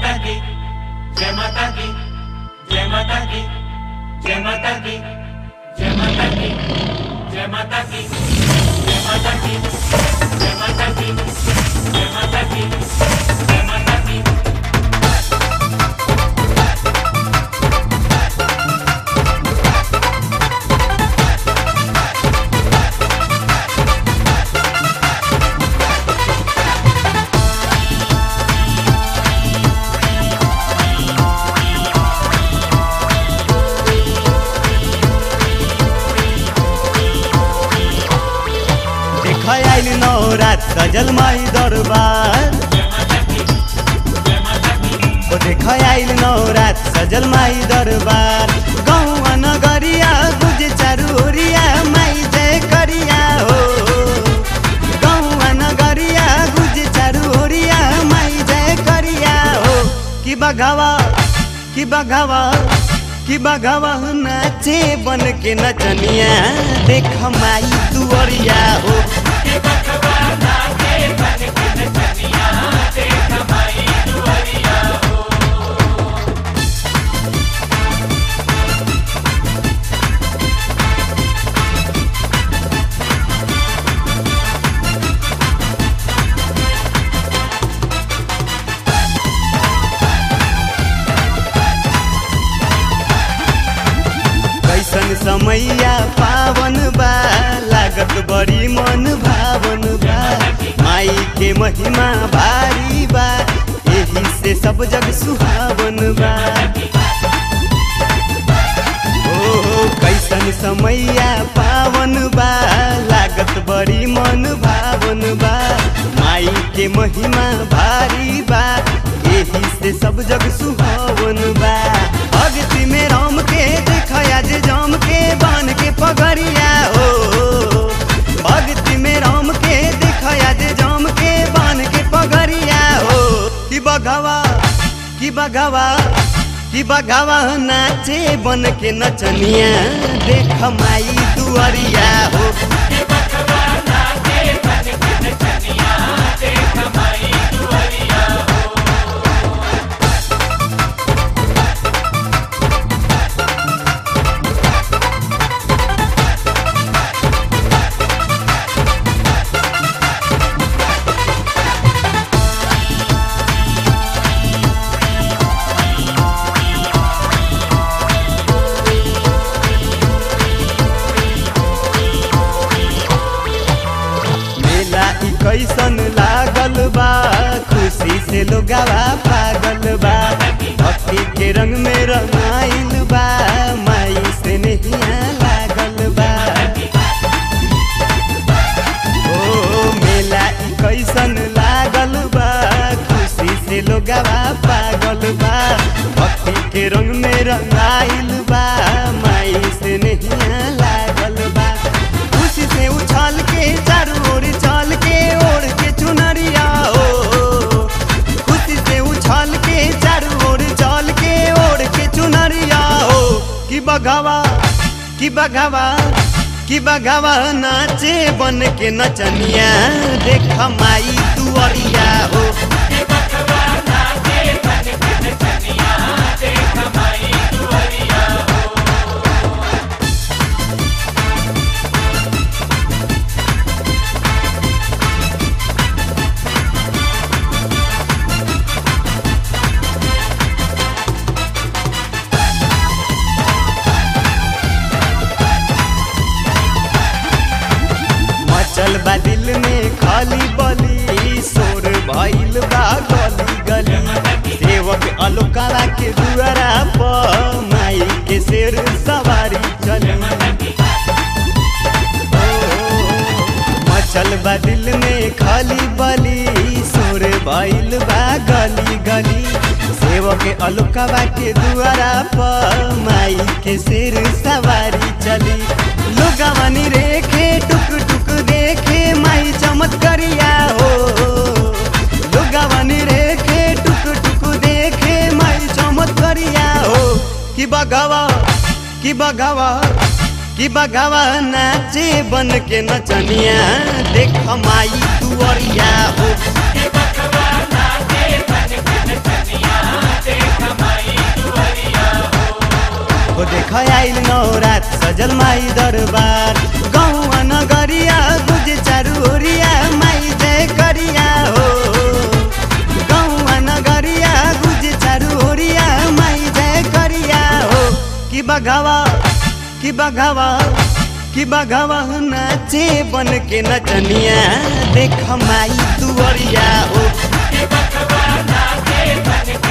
माता दी जय माता दी जय माता दी जय माता दी जय माता दी जय माता दी जय माता दी जय माता दी जय माता दी जय माता दी देख आइल नौरात सजल माई दरबार ओ देख आइल नौरात सजल माई दरबार गाँव नगरिया गुज चरूरिया माई जय करिया हो गाँव नगरिया गुज चरूरिया माई जय करिया हो कि बघावा कि बघावा कि बघावा नाचे बन के नचनिया देख माई तुअरिया हो कैसन समैया पावन बा लागत बड़ी मन भावन बा माई के महिमा भारी बा एही से सब जग सुहावन बा ओ कैसन समैया पावन बा लागत बड़ी मन भावन बा माई के महिमा भारी बा एही से सब जग सुहावन बा भक्ति में राम के देखया जे जाम के बान के पगड़िया हो भक्ति में राम के देखया जे जाम के बान के पगड़िया हो कि बघवा कि बघवा कि बघवा नाचे बन के नचनिया देख माई दुअरिया हो मेला ई कैसन लागल बा खुशी से लोगावा पागल बा भक्ति के रंग में रंगाइल बा माई से नहिया लागल बा ओ मेला ई कैसन लागल बा खुशी से लोगावा पागल बा भक्ति के रंग में रंगाइल बा माई से नहिया लागल बा खुशी से उछाल के चारों ओर चाल के ओढ़ के चुनरिया हो खुशी से उछाल के चारों ओर चाल के ओढ़ के चुनरिया हो कि बघावा कि बघावा कि बघावा नाचे बन के नचनिया देख माई तुअरिया हो मचल बा दिल में खाली बली शोर भइल बा गली गली सेवक अलोकारा के दुआरा पर माई के शेर सवारी चली ओ, मचल बा दिल में खाली बली शोर भइल बा गली गली सेवक अलोकावा के दुआरा पर माई के शेर सवारी चली लोगवानी रेखे टुक टुक देखे माई चमत्करिया हो लोगवानी रेखे टुक टुक देखे माई चमत्करिया हो कि बघवा कि बघवा कि बघवा नाचे बन के नचनिया देख माई तुअरिया हो के बखवा नाचे बन के नचनिया हो देख आइल नौरात सजल माई दरबार गौआ नगरिया गुज चारू ओरिया माई जय करिया हो गौआ नगरिया गुज चारू ओरिया माई जय करिया हो कि बघावा कि बघावा कि बघावा नाचे बन के नचनिया देख माई दुअरिया हो के बकवा नाचे बन